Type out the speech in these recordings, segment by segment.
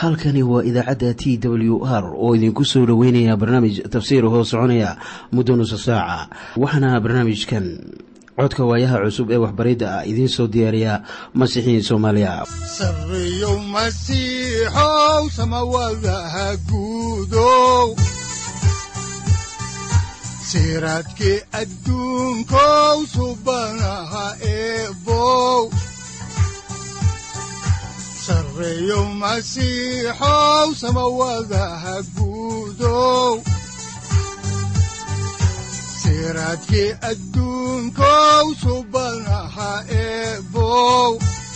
halkani waa idaacadda t w r oo idinku soo dhoweynaya barnaamij tafsiir hoo soconaya muddo nusa saaca waxaana barnaamijkan codka waayaha cusub ee waxbaridda ah idiin soo diyaariya masiixiin soomaaliya sareyow masiixow samawadaha guudow siraadkii adduunkow subanaha eebow sareyow masiixow samawadaha guudow siraadkii adduunkow subanaha eebow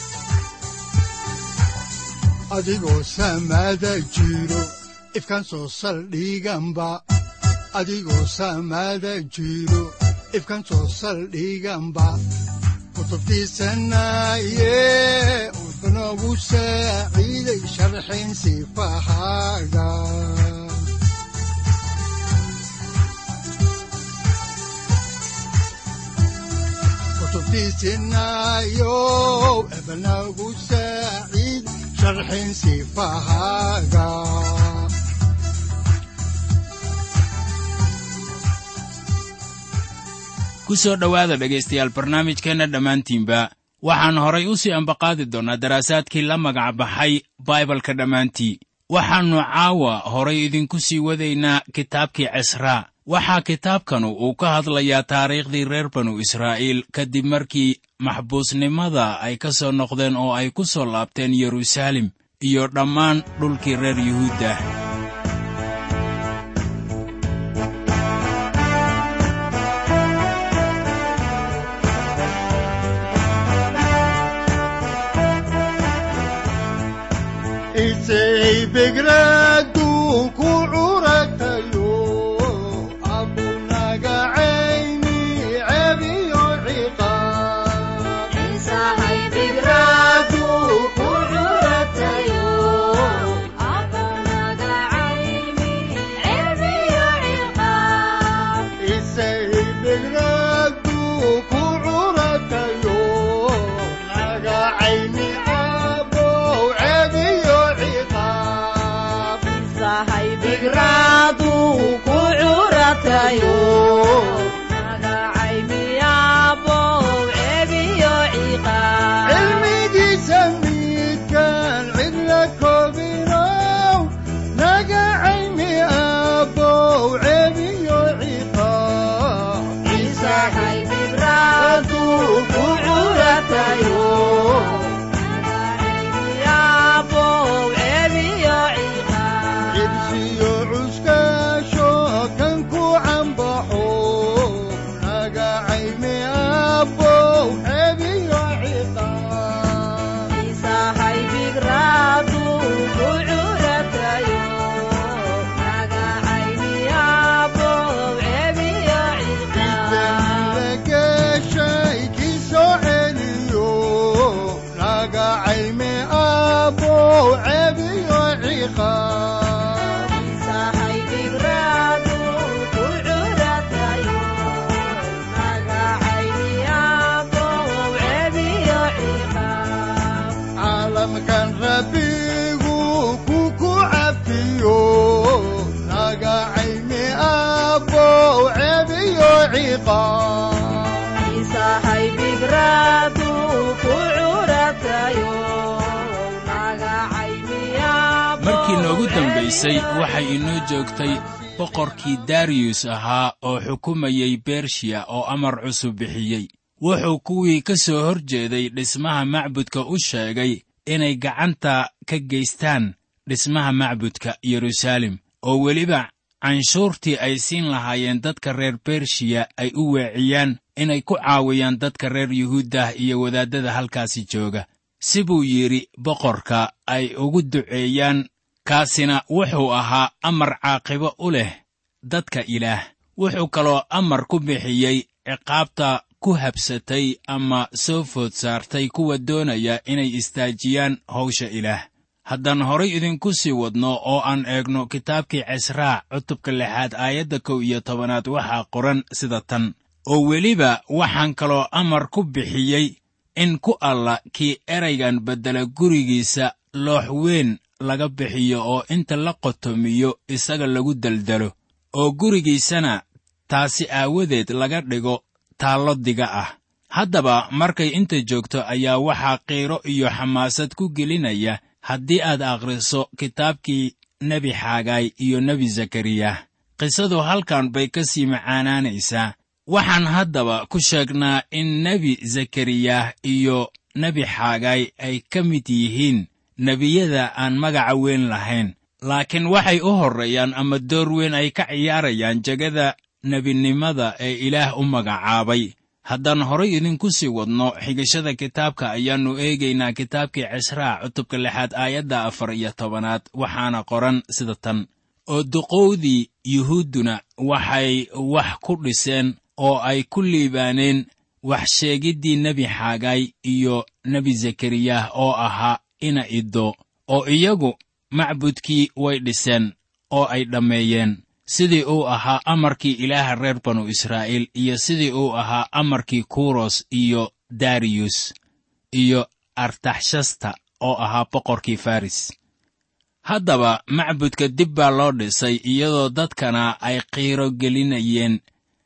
adigoo samada jiro ifkan soo saldhiganba adigoo samada jiro ifkan soo saldhiganba kutubtiisanaye udanogu saaciiday sharxin sifahaaga kutubtiisinayo ebanagu saaciid sharxin sifahaaga ku soo dhowaada dhegaystayaal barnaamijkeenna dhammaantiinba waxaan horay u sii ambaqaadi doonnaa daraasaadkii la magac baxay baibalka dhammaantii waxaannu caawa horay idinku sii wadaynaa kitaabkii cisraa waxaa kitaabkanu uu ka hadlayaa taariikhdii reer banu israa'iil kadib markii maxbuusnimada ay ka soo noqdeen oo ay ku soo laabteen yeruusaalem iyo dhammaan dhulkii reer yuhuudda isay begradu ku curatayo abunagacayni cebiyo ciqaab isay begradu ku curatayo nagacayni abow cebiyo ciqaab cilmigiisa midkaan cidla koobinow nagacayni abow cebiyo ciqaab cibsiyo cuskaasho kan ku cambaxo nagacayni abow cebiyo ciqaab dageeshay kii soo celiyo nagacayme abow cebiyo ciqaab caalamkan rabbigu ku ku cafiyo nagacayme abow cebiyo ciqaab markii noogu dambaysay waxay inoo joogtay boqorkii dariyus ahaa oo xukumayey bershiya oo amar cusub bixiyey wuxuu kuwii ka soo hor jeeday dhismaha macbudka u sheegay inay gacanta ka geystaan dhismaha macbudka yeruusaalem oo weliba canshuurtii ay siin lahaayeen dadka reer bershiya ay u weeciyaan inay ku caawiyaan dadka reer yuhuuddah iyo wadaaddada halkaasi jooga si buu yidhi boqorka ay ugu duceeyaan kaasina wuxuu ahaa amar caaqibo u leh dadka ilaah wuxuu kaloo amar ku bixiyey ciqaabta ku habsatay ama soo food saartay kuwa doonaya inay istaajiyaan hawsha ilaah haddaan horay idinku sii wadno oo aan eegno kitaabkii cisraa cutubka lixaad aayadda kow iyo tobanaad waxaa qoran sida tan oo weliba waxaan kaloo amar ku bixiyey in ku alla kii eraygan beddela gurigiisa loox weyn laga bixiyo oo inta la qotomiyo isaga lagu deldelo oo gurigiisana taasi aawadeed laga dhigo taallo diga ah haddaba markay inta joogto ayaa waxaa qiiro iyo xamaasad ku gelinaya haddii aad akhriso kitaabkii nebi xaagaay iyo nebi zakariyah qisadu halkan bay ka sii macaanaanaysaa waxaan haddaba ku sheegnaa in nebi zakariyah iyo nebi xaagaay ay ka mid yihiin nebiyada aan magaca weyn lahayn laakiin waxay u horreeyaan ama door weyn ay ka ciyaarayaan jegada nebinimada ee ilaah u magacaabay haddaan horay idinku sii wadno xigashada kitaabka ayaannu eegaynaa kitaabkii cisraa cutubka lixaad aayadda afar iyo tobanaad waxaana qoran sida tan oo duqowdii yuhuudduna waxay wax ku dhiseen oo ay ku liibaaneen wax sheegiddii nebi xaagaay iyo nebi zakariyah oo ahaa ina iddo oo iyagu macbudkii way dhiseen oo ay dhammeeyeen sidii uu ahaa amarkii ilaaha reer banu israa'iil iyo sidii uu ahaa amarkii kuros iyo dariyus iyo artaxshasta oo ahaa boqorkii faris haddaba macbudka dib baa loo dhisay iyadoo dadkana ay qiiro gelinayeen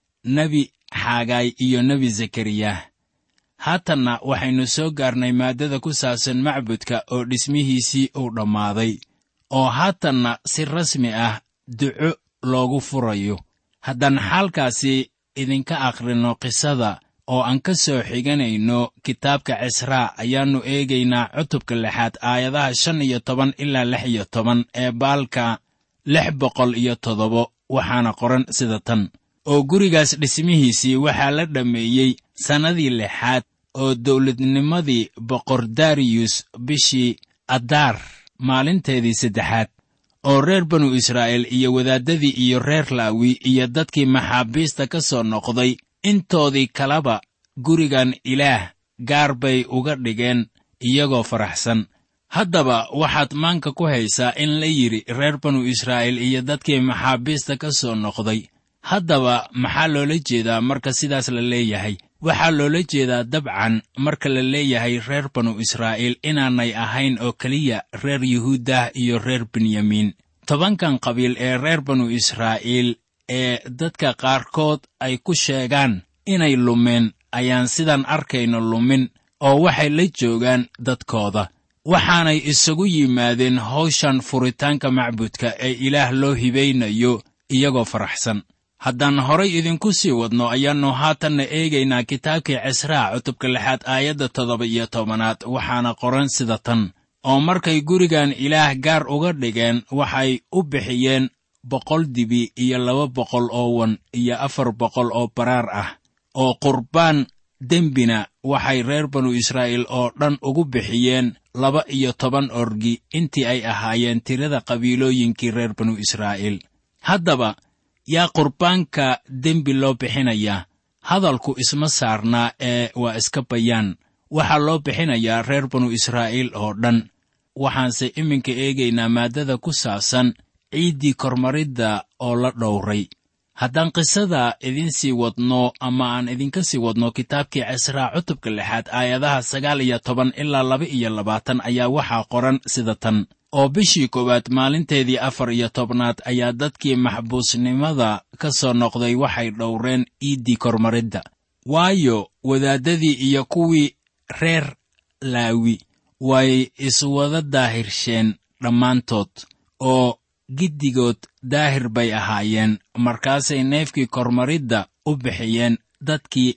nebi xaagaay iyo nebi zakariyah haatanna waxaynu soo gaarnay maaddada ku saabsan macbudka oo dhismihiisii uu dhammaaday oo haatanna si rasmi ah duco loogu furayo haddaan xaalkaasi idinka akhrinno qisada oo aan ka soo xiganayno kitaabka cisraa ayaannu eegaynaa cutubka lixaad aayadaha shan iyo toban ilaa lix iyo toban ee baalka lix boqol iyo toddobo waxaana qoran sida tan oo gurigaas dhismihiisii waxaa la dhammeeyey sannadii lixaad oo dawladnimadii boqor dariyus bishii adaar maalinteedii saddexaad oo reer banu israa'iil iyo wadaaddadii iyo reer laawi iyo dadkii maxaabiista ka soo noqday intoodii kaleba gurigan ilaah gaar bay uga dhigeen iyagoo faraxsan haddaba waxaad maanka ku haysaa in la yidhi reer banu israa'iil iyo dadkii maxaabiista ka soo noqday haddaba maxaa loola jeedaa marka sidaas la leeyahay waxaa loola jeedaa dabcan marka la leeyahay reer banu israa'iil inaanay ahayn oo keliya reer yuhuudah iyo reer benyamiin tobankan qabiil ee reer banu israa'iil ee dadka qaarkood ay ku sheegaan inay lumeen ayaan sidan arkayno lumin oo waxay la joogaan dadkooda waxaanay isagu yimaadeen hawshan furitaanka macbudka ee ilaah loo hibaynayo iyagoo faraxsan haddaan horay idinku sii wadno ayaannu haatanna eegaynaa kitaabkii cisraa cutubka lixaad aayadda toddoba iyo tobanaad waxaana qoran sida tan oo markay gurigan ilaah gaar uga dhigeen waxay u bixiyeen boqol dibi iyo laba boqol oo wan iyo afar boqol oo baraar ah oo qurbaan dembina waxay reer banu israa'iil oo dhan ugu bixiyeen laba iyo toban orgi intii ay ahaayeen tirada qabiilooyinkii reer banu israa'iil haddaba yaa qurbaanka dembi loo bixinayaa hadalku isma saarnaa ee waa iska bayaan waxaa loo bixinayaa reer banu israa'iil oo dhan waxaanse iminka eegaynaa maaddada ku saabsan ciiddii kormaridda oo la dhowray haddaan qisada idin sii wadno ama aan idinka sii wadno kitaabkii cisraa cutubka lixaad aayadaha sagaal iyo toban ilaa laba iyo labaatan ayaa waxaa qoran sida tan oo bishii koowaad maalinteedii afar iyo tobnaad ayaa dadkii maxbuusnimada ka soo noqday waxay dhowreen iiddii kormaridda waayo wadaaddadii iyo kuwii reer laawi way iswada daahirsheen dhammaantood oo giddigood daahir bay ahaayeen markaasay neefkii kormaridda u bixiyeen dadkii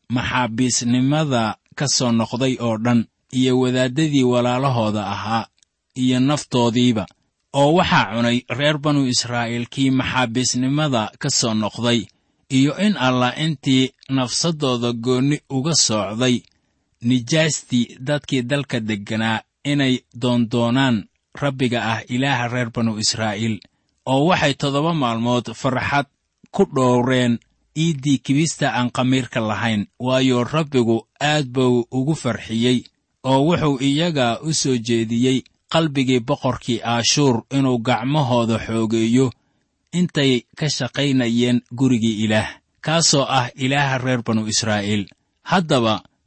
maxaabiisnimada ka soo noqday oo dhan iyo wadaaddadii walaalahooda ahaa iyo naftoodiiba oo waxaa cunay reer banu israa'iil kii maxaabiisnimada ka soo noqday iyo in allah intii nafsaddooda goonni uga soocday nijaastii dadkii dalka degganaa inay doondoonaan rabbiga ah ilaaha reer banu israa'iil oo waxay toddoba maalmood farxad ku dhowreen iiddii kibista aan khamiirka lahayn waayo rabbigu aad buu ugu farxiyey oo wuxuu iyaga u soo jeediyey qalbigii boqorkii aashuur inuu gacmahooda xoogeeyo intay ka shaqaynayeen gurigii ilaah kaasoo ah ilaaha reer banu israa'iil haddaba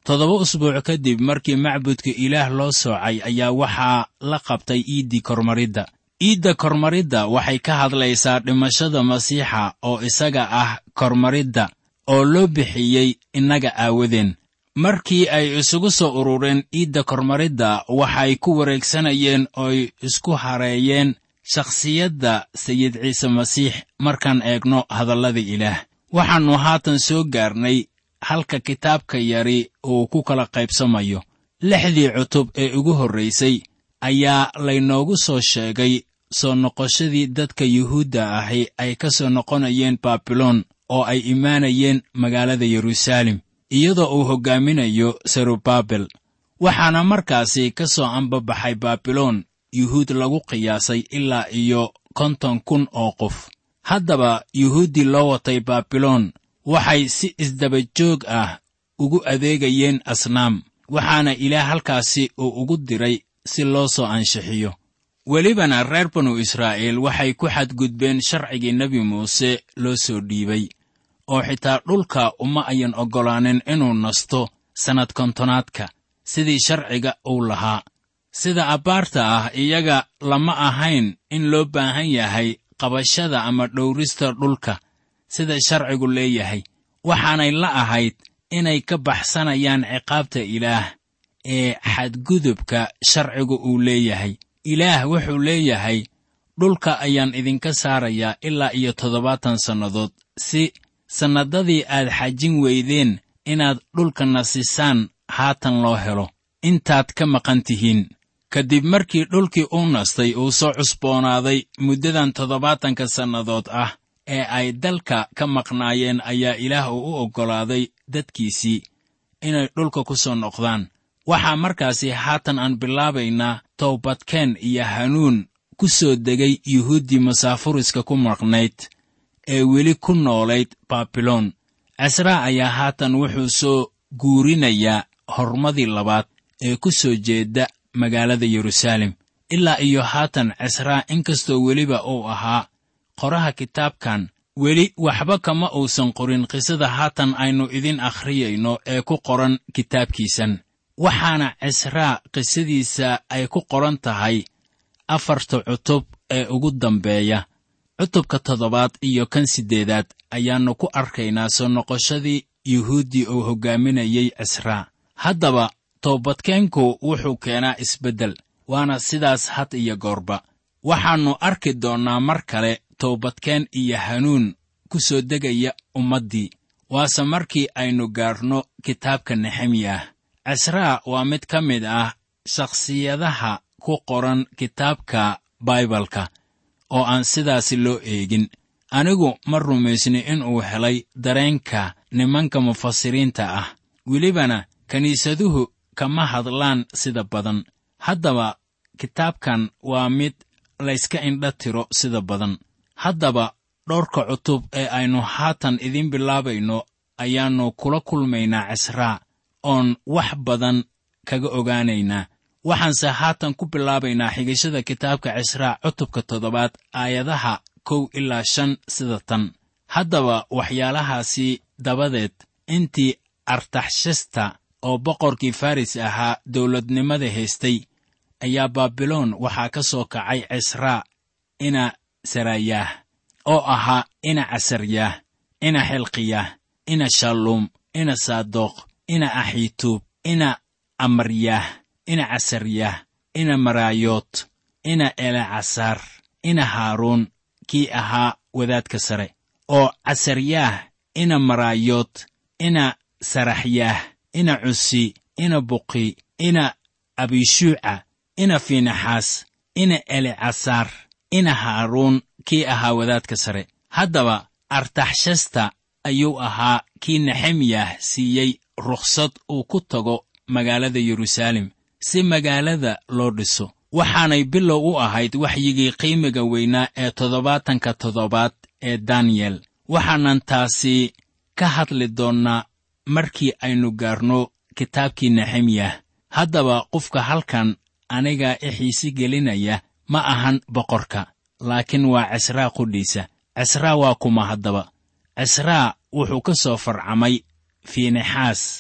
toddoba usbuuc kadib markii macbudka ilaah loo soocay ayaa waxaa la qabtay iiddii kormaridda iidda kormaridda waxay ka hadlaysaa dhimashada masiixa oo isaga ah kormaridda oo loo bixiyey innaga aawadeen markii ay isugu soo urureen iidda kormaridda waxay ku wareegsanayeen ooy isku hareeyeen shakhsiyadda sayid ciise masiix markaan eegno hadallada ilaah waxaannu haatan soo gaarnay halka kitaabka yari uu ku kala qaybsamayo lixdii cutub ee ugu horraysay ayaa laynoogu soo sheegay soo noqoshadii dadka yuhuudda ahi ay ka soo noqonayeen baabiloon oo ay imaanayeen magaalada yeruusaalem iyadoo uu hoggaaminayo serubabel waxaana markaasi ka soo ambabaxay baabiloon yuhuud lagu qiyaasay ilaa iyo konton kun oo qof haddaba yuhuuddii loo watay baabiloon waxay si isdaba joog ah ugu adeegayeen asnaam waxaana ilaah halkaasi uu ugu diray si loo soo anshixiyo welibana reer banu israa'iil waxay ku xadgudbeen sharcigii nebi muuse loo soo dhiibay oo xitaa dhulka uma ayan oggolaanin inuu nasto sannad kontonaadka sidii sharciga uu lahaa sida abbaarta ah iyaga lama ahayn in loo baahan yahay qabashada ama dhowrista dhulka sida sharcigu leeyahay waxaanay la ahayd inay ka baxsanayaan ciqaabta ilaah ee xadgudubka sharcigu uu leeyahay ilaah wuxuu leeyahay dhulka ayaan idinka saarayaa ilaa iyo toddobaatan sannadood si sannadadii aad xajin weydeen inaad dhulka nasisaan haatan loo helo intaad ka maqan tihiin kadib markii dhulkii uu nastay uu soo cusboonaaday muddadan toddobaatanka sannadood ah ee ay dalka ka maqnaayeen ayaa ilaah uu u oggolaaday dadkiisii inay dhulka ku soo noqdaan waxaa markaasi haatan aan bilaabaynaa towbadkeen iyo hanuun ku soo degay yuhuuddii masaafuriska ku maqnayd ee weli ku noolayd baabiloon casraa ayaa haatan wuxuu soo guurinayaa hormadii labaad ee ku soo jeedda magaalada yeruusaalem ilaa iyo haatan casraa inkastoo weliba uu ahaa qoraha kitaabkan weli waxba kama uusan qorin qisada haatan aynu idin akhriyayno ee ku qoran kitaabkiisan waxaana cisraa qisadiisa ay ku qoran tahay afarta cutub ee ugu dambeeya cutubka toddobaad iyo kan siddeedaad ayaannu ku arkaynaa soo noqoshadii yuhuuddii uu hoggaaminayey cisraa haddaba toobadkeenku wuxuu keenaa isbeddel waana sidaas had iyo goorba waxaannu arki doonnaa mar kale toobadkeen iyo hanuun ku soo degaya ummaddii waase markii aynu gaarno kitaabka nexemyah cisraa waa mid ka mid ah shakhsiyadaha ku qoran kitaabka baibalka oo aan sidaasi loo eegin anigu ma rumaysni inuu helay dareenka nimanka mufasiriinta ah welibana kiniisaduhu kama hadlaan sida badan haddaba kitaabkan waa mid layska indha tiro sida badan haddaba dhowrka cutub ee aynu haatan idiin bilaabayno ayaannu kula kulmaynaa cisraa oon wax badan kaga ogaanaynaa waxaanse haatan ku bilaabaynaa xigashada kitaabka cisraa cutubka toddobaad aayadaha kow ilaa shan sida tan haddaba waxyaalahaasi dabadeed intii artaxshasta oo boqorkii faris ahaa dawladnimada haystay ayaa baabiloon waxaa ka soo kacay cisraa ina sarayaah oo ahaa ina casaryaah ina xilqiyaah ina shalluum ina saadoq ina axituub ina amaryaah ina casaryaah ina maraayoot ina elecasaar ina haaruun kii ahaa wadaadka sare oo casaryaah ina maraayoot ina saraxyaah ina cusi ina buqi ina abishuuca ina fiinaxaas ina elecasaar ina haaruun kii ahaa wadaadka sare haddaba artaxshasta ayuu ahaa kii nexemyah siiyey rukhsad uu ku tago magaalada yeruusaalem si magaalada loo dhiso waxaanay bilow u ahayd waxyigii qiimiga weynaa ee toddobaatanka toddobaad ee daniyel waxaanan taasi ka hadli doonnaa markii aynu gaarno kitaabkii nexemyah haddaba qofka halkan anigaa i xiisi gelinaya ma ahan boqorka laakiin waa cisraa qudhiisa cisraa waa kuma haddaba cisraa wuxuu ka soo farcamay fiinexaas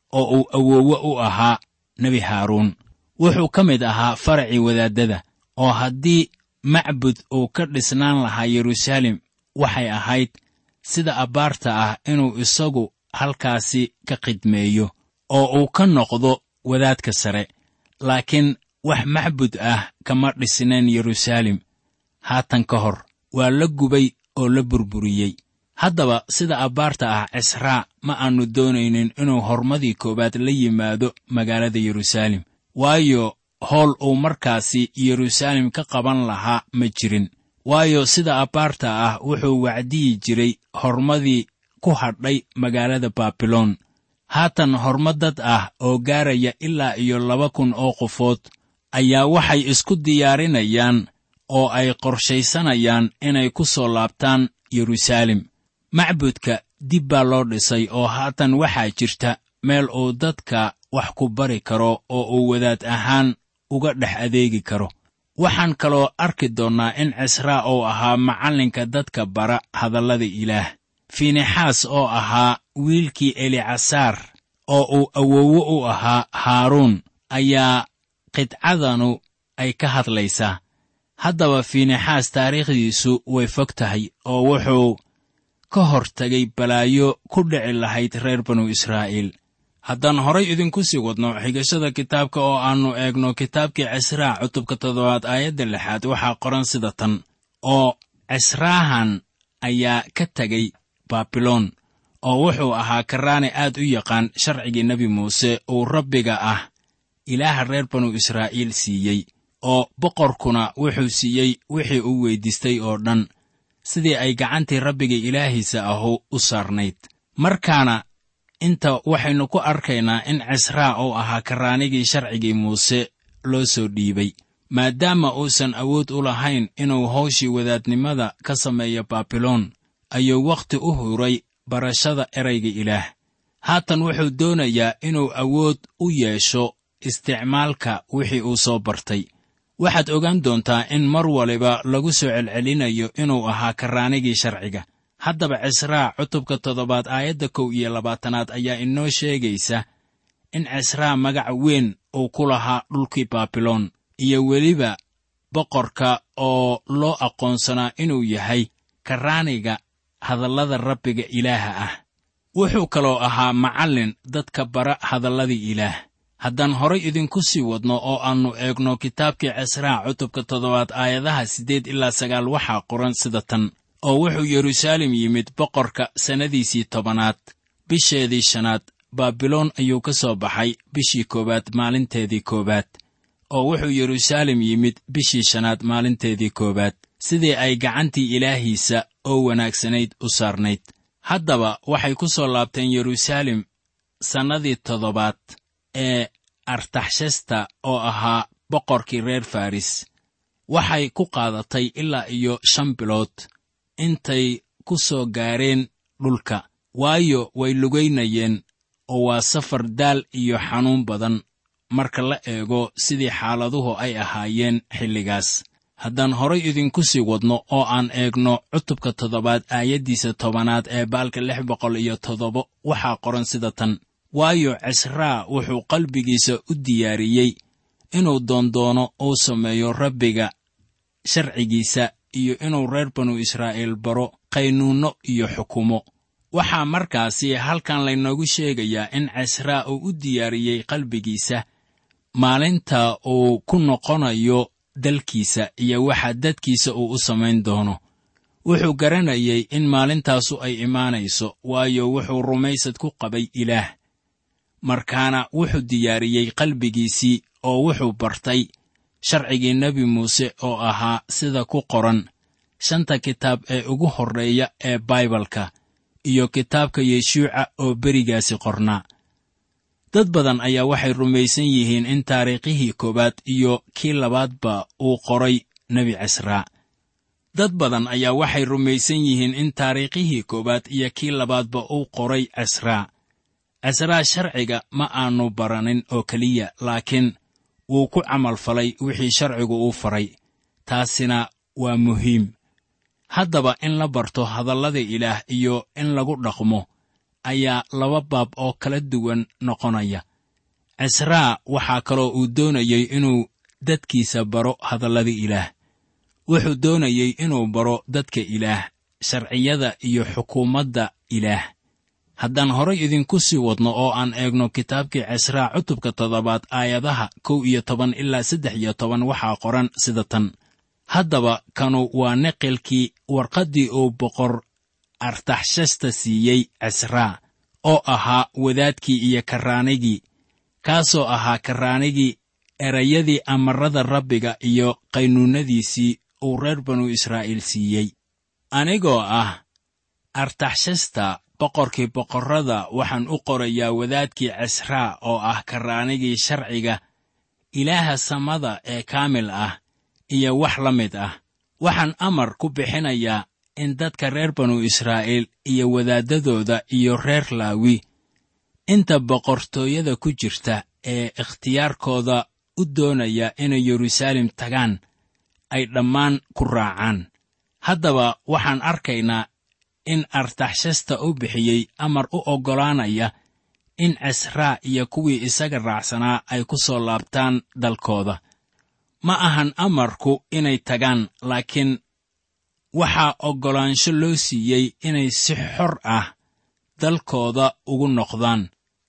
oo uu awoowe u ahaa nebi haaruun wuxuu ka mid ahaa faracii wadaaddada oo haddii macbud uu ka dhisnaan lahaa yeruusaalem waxay ahayd sida abbaarta ah inuu isagu halkaasi ka khidmeeyo oo uu ka noqdo wadaadka sare laakiin wax macbud ah kama dhisneen yeruusaalem haatan ka hor waa la gubay oo la burburiyey haddaba sida abbaarta ah cisraa ma aannu doonaynin inuu hormadii koowaad la yimaado magaalada yeruusaalem waayo howl uu markaasi yeruusaalem ka qaban lahaa ma jirin waayo sida abbaarta ah wuxuu wacdiyi jiray hormadii ku hadhay magaalada baabiloon haatan horma dad ah oo gaaraya ilaa iyo laba kun oo qofood ayaa waxay isku diyaarinayaan oo ay qorshaysanayaan inay ku soo laabtaan yeruusaalem macbudka dib baa loo dhisay oo haatan waxaa jirta meel uu dadka wax ku bari karo oo uu wadaad ahaan uga dhex adeegi karo waxaan kaloo arki doonnaa in cisraa uu ahaa macallinka dadka bara hadallada ilaah fiinexaas oo ahaa wiilkii elicasaar oo uu awoowe u ahaa haaruun ayaa qidcadanu ay ka hadlaysaa haddaba fiinexaas taariikhdiisu way fog tahay oo wuxuu ka hor tegay balaayo ku dhici lahayd reer banu israa'iil haddaan horay idinku sii wadno xigashada kitaabka oo aannu eegno kitaabkii cisraa cutubka toddobaad aayadda lixaad waxaa qoran sida tan oo cisraahan ayaa ka tegay baabiloon oo wuxuu ahaa karaane aad u yaqaan sharcigii nebi muuse uu rabbiga ah ilaaha reer banu israa'iil siiyey oo boqorkuna wuxuu siiyey wixii uu weyddiistay oo dhan sidii ay gacantii rabbiga ilaahiisa ahu u saarnayd markaana inta waxaynu ku arkaynaa in cisraa uu ahaa karaanigii sharcigii muuse loo soo dhiibay maadaama uusan awood u lahayn inuu hawshii wadaadnimada ka sameeyo baabiloon ayuu wakhti u huray barashada erayga ilaah haatan wuxuu doonayaa inuu awood u yeesho isticmaalka wixii uu soo bartay waxaad ogaan doontaa in mar waliba lagu soo celcelinayo inuu ahaa karaanigii sharciga haddaba cisraa cutubka toddobaad aayadda kow iyo labaatanaad ayaa inoo sheegaysa in cisraa magac weyn uu ku lahaa dhulkii baabiloon iyo weliba boqorka oo loo aqoonsanaa inuu yahay karaaniga hadallada rabbiga ilaaha ah wuxuu kaloo ahaa macallin dadka bara hadalladii ilaah haddaan horay idinku sii wadno oo aannu eegno kitaabkii cisraa cutubka toddobaad aayadaha siddeed ilaa sagaal waxaa qoran sida tan oo wuxuu yeruusaalem yimid boqorka sannadiisii tobanaad bisheedii shanaad baabiloon ayuu ka soo baxay bishii koowaad maalinteedii koowaad oo wuxuu yeruusaalem yimid bishii shanaad maalinteedii koowaad sidii ay gacantii ilaahiisa oo wanaagsanayd u saarnayd haddaba waxay ku soo laabteen yeruusaalem sannadii toddobaad ee artaxshasta oo ahaa boqorkii reer faris waxay ku qaadatay ilaa iyo shan bilood intay ku soo gaareen dhulka waayo way lugaynayeen oo waa safar daal iyo xanuun badan marka la eego sidii xaaladuhu ay ahaayeen xilligaas haddaan horay idinku sii wadno oo aan eegno cutubka toddobaad aayaddiisa tobanaad ee baalka lix boqol iyo toddoba waxaa qoran sida tan waayo cisraa wuxuu qalbigiisa u diyaariyey inuu doondoono uu sameeyo rabbiga sharcigiisa iyo inuu reer banu israa'iil baro qaynuunno iyo xukumo waxaa markaasi halkan laynoogu sheegayaa in cisraa uu u diyaariyey qalbigiisa maalinta uu ku noqonayo dalkiisa iyo waxa dadkiisa uu u samayn doono wuxuu garanayay in maalintaasu ay imaanayso waayo wuxuu rumaysad ku qabay ilaah markaana wuxuu diyaariyey qalbigiisii oo wuxuu bartay sharcigii nebi muuse oo ahaa sida ku qoran shanta kitaab ee ugu horreeya ee baibalka iyo kitaabka yeshuuca oo berigaasi qornaa dad badan ayaa waxay rumaysan yihiin in taariikhihii koowaad iyo kii labaadba uu qoray nebi cisraa dad badan ayaa waxay rumaysan yihiin in taariikhihii koowaad iyo kii labaadba uu qoray cisraa cisraa sharciga ma aanu baranin oo keliya laakiin wuu ku camalfalay wixii sharcigu uu faray taasina waa muhiim haddaba in la barto hadallada ilaah iyo in lagu dhaqmo ayaa laba baab oo kala duwan noqonaya cisraa waxaa kaloo uu doonayey inuu dadkiisa baro hadallada ilaah wuxuu doonayey inuu baro dadka ilaah sharciyada iyo xukuumadda ilaah haddaan horay idinku sii wadno oo aan eegno kitaabkii cisraa cutubka toddobaad aayadaha kow iyo toban ilaa saddex iyo toban waxaa qoran sida tan haddaba kanu waa neqilkii warqaddii uu boqor artaxshasta siiyey cisraa oo ahaa wadaadkii iyo karraanigii kaasoo ahaa karraanigii erayadii amarrada rabbiga iyo qaynuunnadiisii uu reer banu israa'iil siiyey anigoo ah artaxshasta boqorkii boqorrada waxaan u qorayaa wadaadkii cisraa oo ah karraanigii sharciga ilaaha samada ee kaamil ah iyo wax la mid ah waxaan amar ku bixinayaa in dadka reer banu israa'iil iyo wadaaddadooda iyo reer laawi inta boqortooyada ku jirta ee ikhtiyaarkooda u doonaya inay yeruusaalem tagaan ay dhammaan ku raacaan haddaba waxaan arkaynaa in artaxshasta u bixiyey amar u oggolaanaya in cisraa iyo kuwii isaga raacsanaa ay ku soo laabtaan dalkooda ma ahan amarku inay tagaan laakiin waxaa oggolaansho loo siiyey inay si xor ah dalkooda ugu noqdaan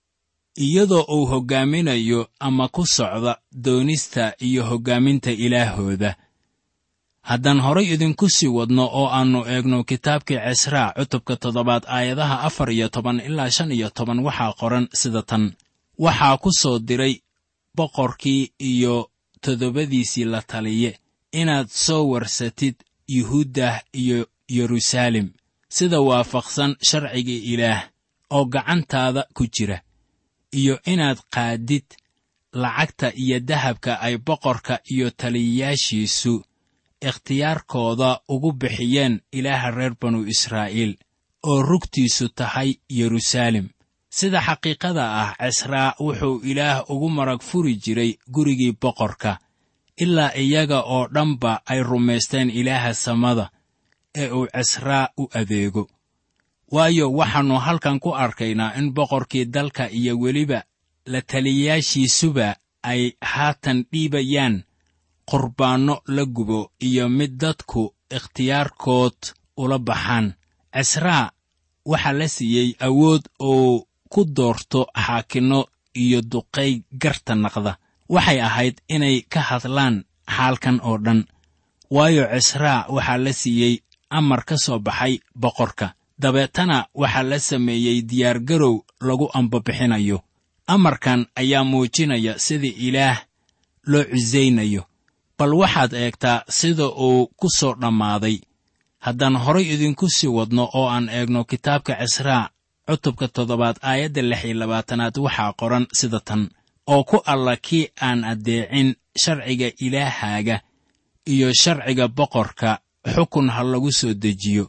iyadoo uu hoggaaminayo ama ku socda doonista iyo hoggaaminta ilaahooda haddaan horay idinku sii wadno oo aannu eegno kitaabkii cisraa cutubka toddobaad aayadaha afar iyo toban ilaa shan iyo toban waxaa qoran sida tan waxaa ku soo diray boqorkii iyo toddobadiisii la taliye inaad soo warsatid yuhuuddah iyo yeruusaalem sida waafaqsan sharcigii ilaah oo gacantaada ku jira iyo inaad qaadid lacagta iyo dahabka ay boqorka iyo taliyayaashiisu ikhtiyaarkooda ugu bixiyeen ilaaha reer banu israa'iil oo rugtiisu tahay yeruusaalem sida xaqiiqada ah cisraa wuxuu ilaah ugu marag furi jiray gurigii boqorka ilaa iyaga oo dhanba ay rumaysteen ilaaha samada ee uu cisraa u adeego waayo waxaannu halkan ku arkaynaa in boqorkii dalka iyo weliba la taliyayaashiisuba ay haatan dhiibayaan qurbaanno la gubo iyo mid dadku ikhtiyaarkood ula baxaan cisraa waxaa la siiyey awood uu ku doorto xaakinno iyo duqay garta naqda waxay ahayd inay ka hadlaan xaalkan oo dhan waayo cisraa waxaa la siiyey amar ka soo baxay boqorka dabeetana waxaa la sameeyey diyaargarow lagu ambabixinayo amarkan ayaa muujinaya sida ilaah loo cisaynayo bal waxaad eegtaa sida uu ku soo dhammaaday haddaan horay idinku sii wadno oo aan eegno kitaabka cisraa cutubka toddobaad aayadda lix iyo labaatanaad waxaa qoran sida tan oo ku alla kii aan addeecin sharciga ilaahaaga iyo sharciga boqorka xukun ha lagu soo dejiyo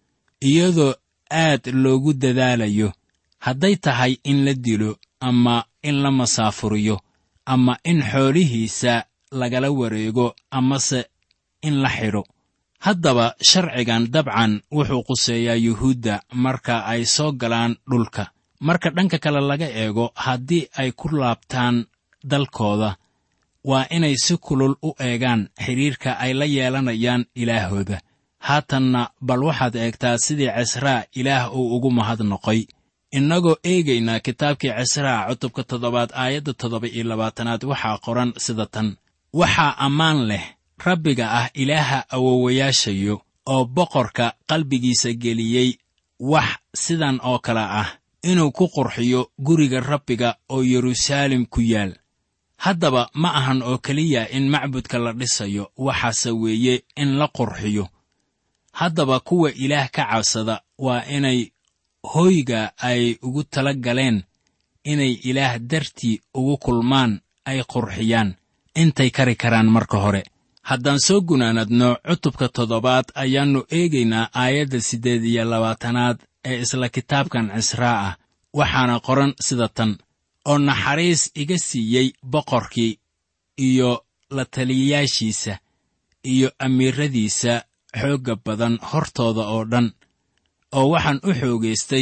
iyadoo aad loogu dadaalayo hadday tahay in la dilo ama in la masaafuriyo ama in xoolihiisa lagala wareego amase in la xidho haddaba sharcigan dabcan wuxuu quseeyaa yuhuudda marka ay soo galaan dhulka marka dhanka kale laga eego haddii ay ku laabtaan dalkooda waa inay si kulul u eegaan xidhiirka ay la yeelanayaan ilaahooda haatanna bal waxaad eegtaa sidii cisraa ilaah uu ugu mahadnoqoy innagoo eegaynaa kitaabkii cisraa cutubka toddobaad aayadda toddoba iyo labaatanaad waxaa qoran sida tan waxaa ammaan leh rabbiga ah ilaaha awowayaashayo oo boqorka qalbigiisa geliyey wax sidan oo kale ah inuu ku qurxiyo guriga rabbiga oo yeruusaalem ku yaal haddaba ma ahan oo keliya in macbudka la dhisayo waxaase weeye in la qurxiyo haddaba kuwa ilaah ka cabsada waa inay hoyga ay ugu tala galeen inay ilaah dartii ugu kulmaan ay qurxiyaan intay kari karaan marka hore haddaan soo gunaanadno cutubka toddobaad ayaannu eegaynaa aayadda siddeed iyo labaatanaad ee isla kitaabkan cisraa ah waxaana qoran sida tan oo naxariis iga siiyey boqorkii iyo la taliyayaashiisa iyo amiiradiisa xoogga badan hortooda oo dhan oo waxaan u xoogaystay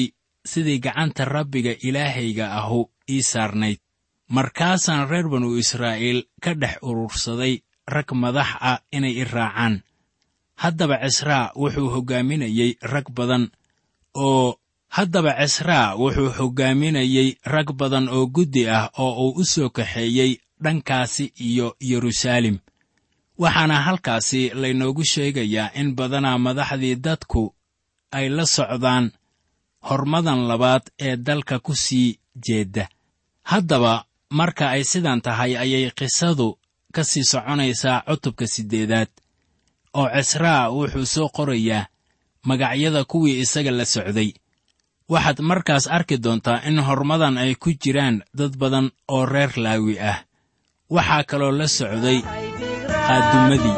sidii gacanta rabbiga ilaahayga ahu ii saarnayd markaasaan reer banu israa'iil ka dhex urursaday rag madax ah inay i raacaan haddaba cisraa wuxuu hoggaaminayey rag badan oo haddaba cisraa wuxuu hoggaaminayey rag badan oo guddi ah oo uu u soo kaxeeyey dhankaasi iyo yeruusaalem waxaana halkaasi laynoogu sheegayaa in badanaa madaxdii dadku ay la socdaan hormadan labaad ee dalka ku sii jeedda haddaba marka ay sidan tahay ayay qisadu ka sii soconaysaa cutubka siddeedaad oo cisraa wuxuu soo qorayaa magacyada kuwii isaga la socday waxaad markaas arki doontaa in hormadan ay ku jiraan dad badan oo reer laawi ah waxaa kaloo la socday qaadumadii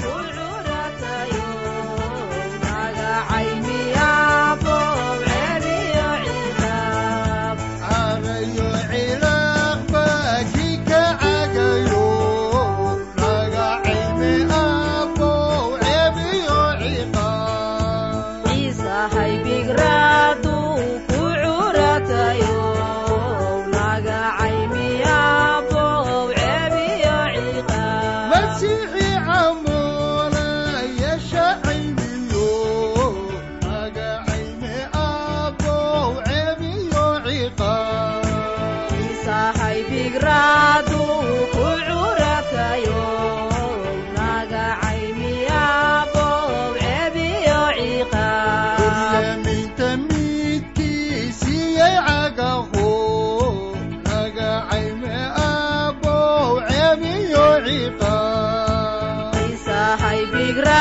carayo cilaaq baa kii ka cagayo naga cilmi aqow ceebiyo ciqaab masiixi camoona yeesha caymiyo naga cilmi aqow ceebiyo ciqaab Kuryaminta midkiisiyay cagaho naga cayme abow ceebiyo ciqaab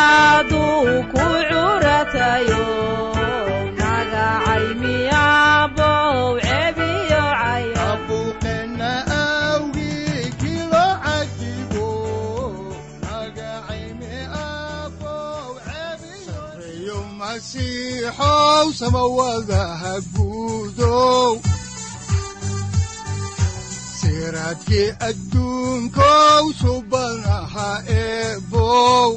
abuuqeenna awgii kilo cagibo naga cayme abow ceebiyo masiixow samawadaha guudow siraadkii adduunkow subanaha eebow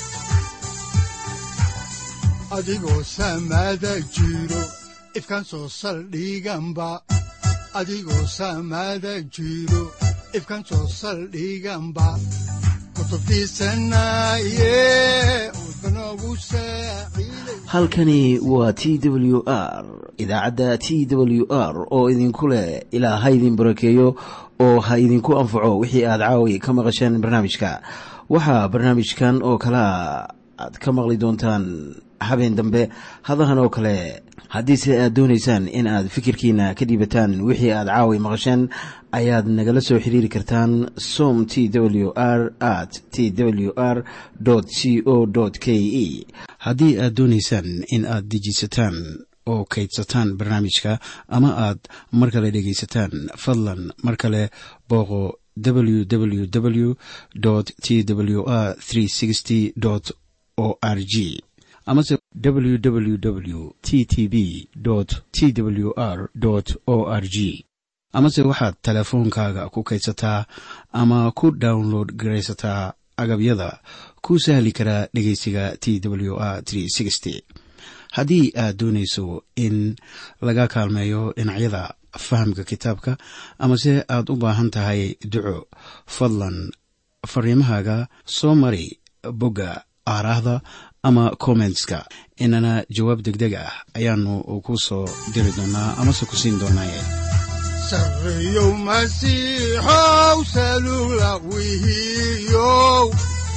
adigoo samada jiro ifkan soo saldhiganba adigoo samada jiro ifkan soo saldhiganba kutubtiisanaye udbanogu saaciiday halkani waa t w r idaacadda t w r oo idinku leh ilaa ha idin barakeeyo oo ha idinku anfaco wixii aad caawi ka maqasheen barnaamijka waxaa barnaamijkan oo kalea aad ka maqli doontaan habeen dambe hadahan oo kale haddiise aad doonaysaan in aad fikirkiina ka dhiibataan wixii aad caawi maqasheen ayaad nagala soo xiriiri kartaan som t w r at t w r c o k e haddii aad doonaysaan in aad dejiisataan oo kaydsataan barnaamijka ama aad mar kale dhegaysataan fadlan mar kale booqo www t w r o r g amase www t t b t w r o r g amase waxaad teleefoonkaaga ku kaydsataa ama ku download garaysataa agabyada ku sahli karaa dhegeysiga t w r haddii aad doonayso in laga kaalmeeyo dhinacyada fahamka kitaabka amase aad u baahan tahay duco fadlan fariimahaaga soo mari bogga aaraahda ama kommentska inana jawaab degdeg ah ayaanu ku soo diri doonaa amase ku siin doonaaye sarreyow masiixow salugla wihiyow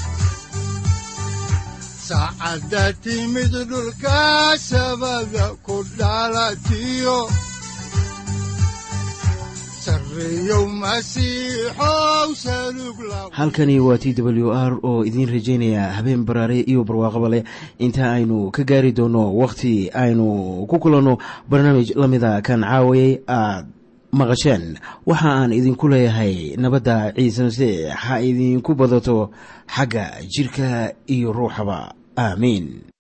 saacadda timid dhulka sabada ku dhalatiyo sarreyow masiixow salugla halkani waa t w r oo idiin rajaynaya habeen baraare iyo barwaaqaba leh inta aynu ka gaari doono wakhti aynu ku kulanno barnaamij la mida kan caawayay aad maqasheen waxa aan idinku leeyahay nabadda ciise masiix ha idinku badato xagga jidhka iyo ruuxaba aamiin